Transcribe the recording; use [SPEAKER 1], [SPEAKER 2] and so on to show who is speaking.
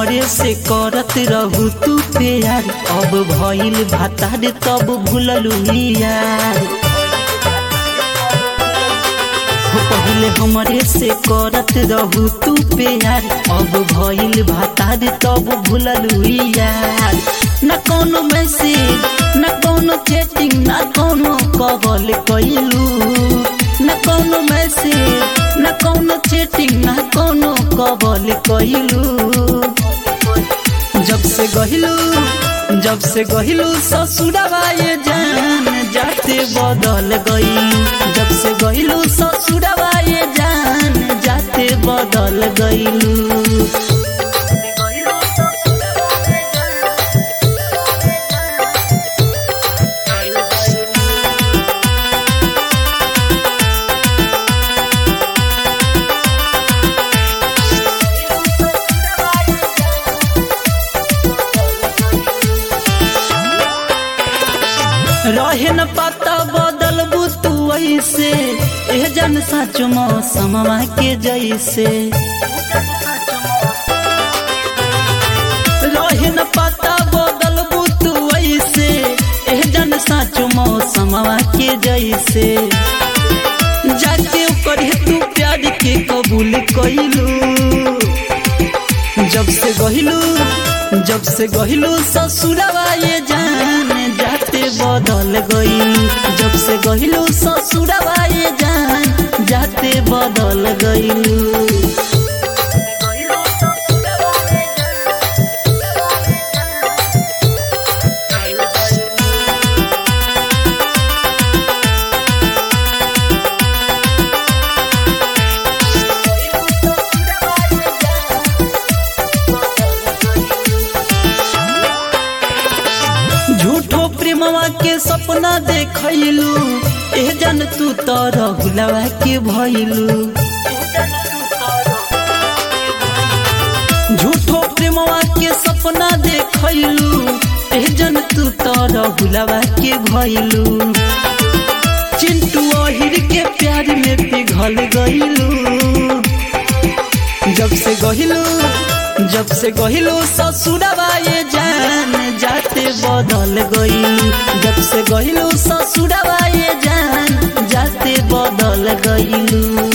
[SPEAKER 1] हमरे से करत रहू तू प्यार अब भइल भातार तब भूललू यार हो पहिले हमरे से करत रहू तू प्यार अब भइल भातार तब भूललू यार न कोनो मैसेज न कोनो चैटिंग न कोनो कॉल कइलू न कोनो मैसेज न कोनो चैटिंग न कोनो कॉल कइलू जब से गहिलू जब से गहिलू ससुरवा ये जान जाते बदल गई जब से गहिलू ससुरवा ये जान जाते बदल गईलू रहे न पता बदलबू तू ऐसे एह जन सच मौसमवा के जैसे रहे न पता बदलबू तू ऐसे एह जन सच मौसमवा के जैसे जाके करे तू प्यार के कबूल कइलू जब से गहिलू जब से गहिलू ससुरवा ये जान जाते बदल गई जब से गहिलू ससुरवा ये जान जाते बदल गईलू झूठो प्रेमवा के सपना देखलू एह जन तू तो रहुलवा के भइलू झूठो प्रेमवा के सपना देखलू एह जन तू तो रहुलवा के भइलू चिंटू अहिर के प्यार में पिघल गइलू जब से गहिलू जब से गहिलू ससुरवा ये जान जाते बदल गईलू जब से गहिलू ससुरवा ये जान जाते बदल गईलू